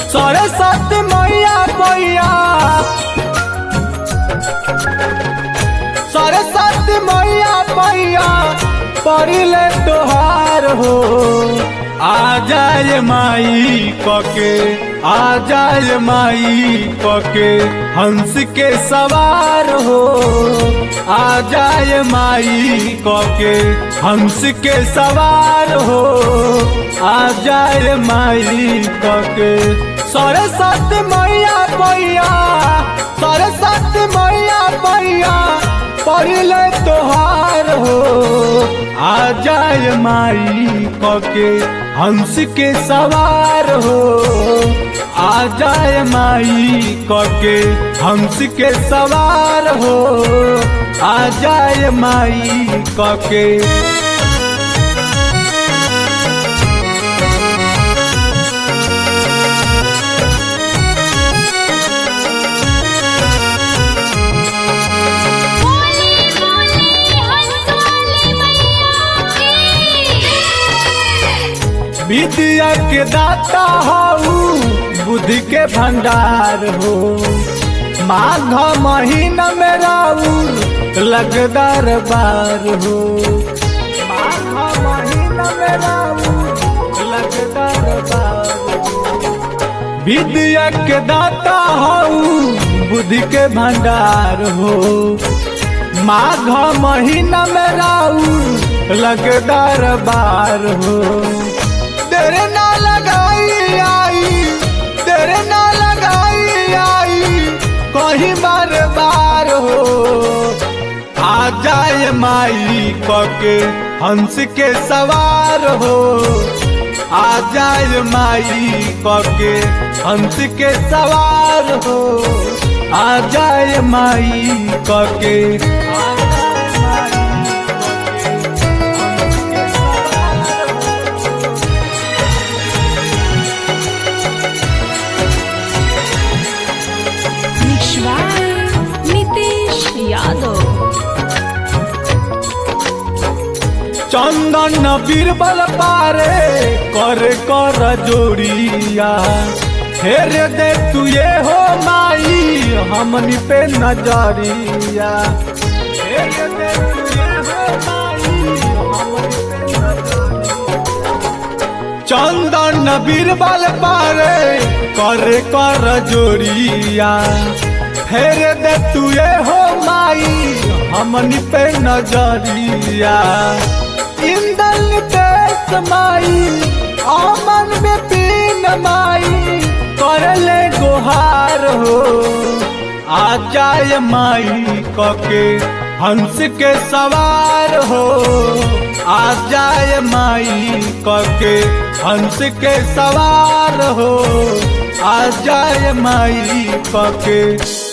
सरस्वती मैया मैया सरस्वती मैया मैया पढ़ले तोहार हो आ जाए माई कके आ जाए माई कके हंस के सवार हो आ जाए माई कके हंस के सवार हो आ जाए माई कके सरस्वती मैया मैया सरस्वती मैया मैया पढ़ले तोहार हो आ जाए माई कके हंस के सवार हो आ जाए माई कके हंस के सवार हो आ जाए माई कके बोले बोले हंसवाले मैया की विद्या के दाता हो बुद्धि के भंडार हो माघ महीना में राउर लगदार बार हो माघ महीना में राउर लगदार बार हो विद्या के दाता हो बुद्धि के भंडार हो माघ महीना में राउर लगदार बार हो तेरे ना लगाई आई तेरे ना लगाई आई कहीं बार बार हो आ जाए माई कके हंस के सवार हो आ जाए माई कके हंस के सवार हो आ जाए माई कके आ जाए माई कके, हंस के सवार हो। विश्वास नितेश यादव चंदन बीरबल पारे कर कर जोड़िया फेर दे तू ये हो माई हमनी पे नजरिया फेर दे तू ये हो माई हमनी पे नजरिया। चंदन बीरबल पारे कर कर जोड़िया फेर दे तू ये हो माई हमनी पे नजरिया इंदल देश माई अमन में पीन माई कर ले गुहार हो आ जाए माई कके हंस के सवार हो आ जाए माई कके हंस के सवार हो आ जाए माई कके